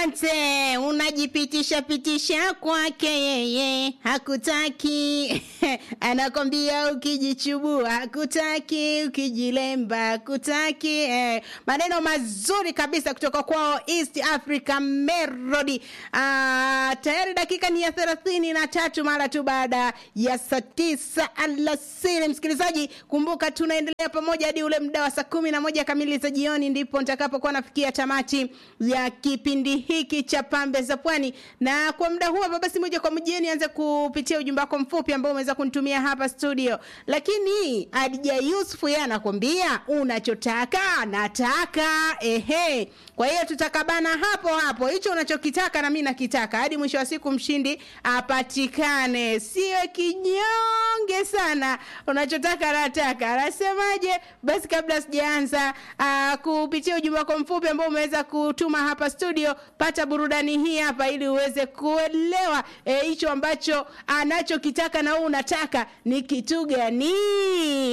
Asante, unajipitisha pitisha kwake yeye, hakutaki anakwambia ukijichubua, hakutaki ukijilemba, hakutaki eh. Maneno mazuri kabisa kutoka kwao East Africa Melody. Ah, tayari dakika ni ya thelathini na tatu mara tu baada ya saa tisa alasiri. Msikilizaji, kumbuka tunaendelea pamoja hadi ule muda wa saa kumi na moja kamili za jioni, ndipo nitakapokuwa nafikia tamati ya kipindi hiki cha pambe za pwani na kwa muda huu hapa basi moja kwa moja nianze kupitia ujumbe wako mfupi ambao umeweza kunitumia hapa studio lakini adija yusufu yeye anakwambia unachotaka nataka ehe kwa hiyo tutakabana hapo hapo hicho unachokitaka na mi nakitaka hadi mwisho wa siku mshindi apatikane siwe kinyonge sana unachotaka nataka anasemaje basi kabla sijaanza uh, kupitia ujumbe wako mfupi ambao umeweza kutuma hapa studio pata burudani hii hapa ili uweze kuelewa hicho e, ambacho anachokitaka na wewe unataka ni kitu gani